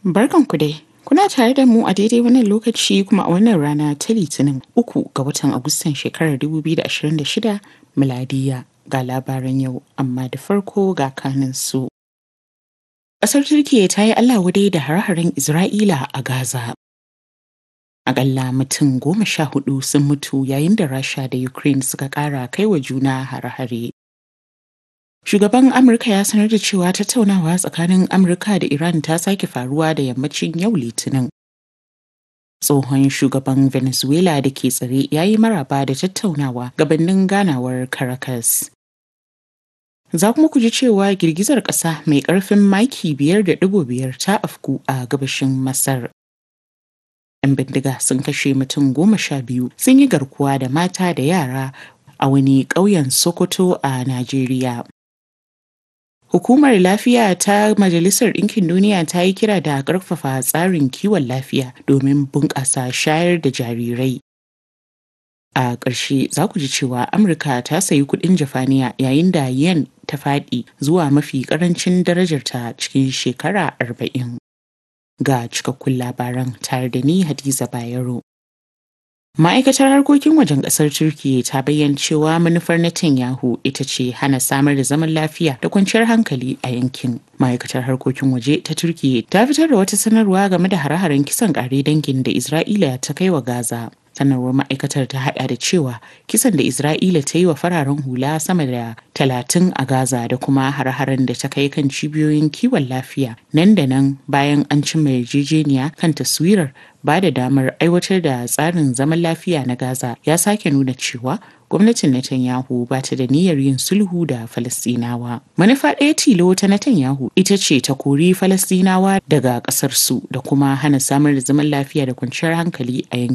Barkanku dai. Kuna tare da mu a daidai wannan lokaci kuma a wannan rana ta Litinin uku ga watan Agustan shekarar 2026 miladiya ga labaran yau amma da farko ga kanin su. Ƙasar Turkiyya ta yi Allah wadai da hare-haren Isra'ila a Gaza. Aƙalla mutum goma sha hudu sun mutu yayin da Rasha da Ukraine suka ƙara kai wa juna hare-hare. Shugaban Amurka ya sanar da cewa tattaunawa tsakanin Amurka da Iran ta sake faruwa da yammacin yau Litinin. Tsohon shugaban Venezuela da ke tsare ya yi maraba da tattaunawa gabanin ganawar Caracas. Za kuma ku ji cewa girgizar ƙasa mai ƙarfin maki biyar da ɗigo biyar ta afku a gabashin Masar. 'Yan bindiga sun kashe mutum goma sha biyu sun yi garkuwa da mata da yara a wani ƙauyen Sokoto a Najeriya. Hukumar Lafiya ta Majalisar Ɗinkin Duniya ta yi kira da ƙarfafa tsarin kiwon lafiya domin bunƙasa shayar da jarirai. A ƙarshe za ku ji cewa Amurka ta sayi kuɗin Jafaniya yayin da yen ta faɗi zuwa mafi ƙarancin darajarta cikin shekara arba'in. Ga cikakkun labaran tare da ni Hadiza Bayero. Ma'aikatar harkokin wajen ƙasar Turkiyya ta bayyana cewa manufar Netanyahu ita ce hana samar da zaman lafiya da kwanciyar hankali a yankin. Ma'aikatar harkokin waje ta Turkiyya ta fitar da wata sanarwa game da hare-haren kisan ƙare dangin da Isra'ila ta kai wa Gaza. sanarwar ma'aikatar ta hada da cewa kisan da isra'ila ta yi wa fararen hula sama da talatin a gaza da kuma har-haren da ta kai kan cibiyoyin kiwon lafiya nan da nan bayan an cimma yarjejeniya kan taswirar ba da damar aiwatar da tsarin zaman lafiya na gaza ya sake nuna cewa gwamnatin Netanyahu ba ta da niyyar yin sulhu da Falastinawa. Manufa ɗaya tilo ta Netanyahu ita ce ta kori Falastinawa daga ƙasarsu da kuma hana samar da zaman lafiya da kwanciyar hankali a yankin.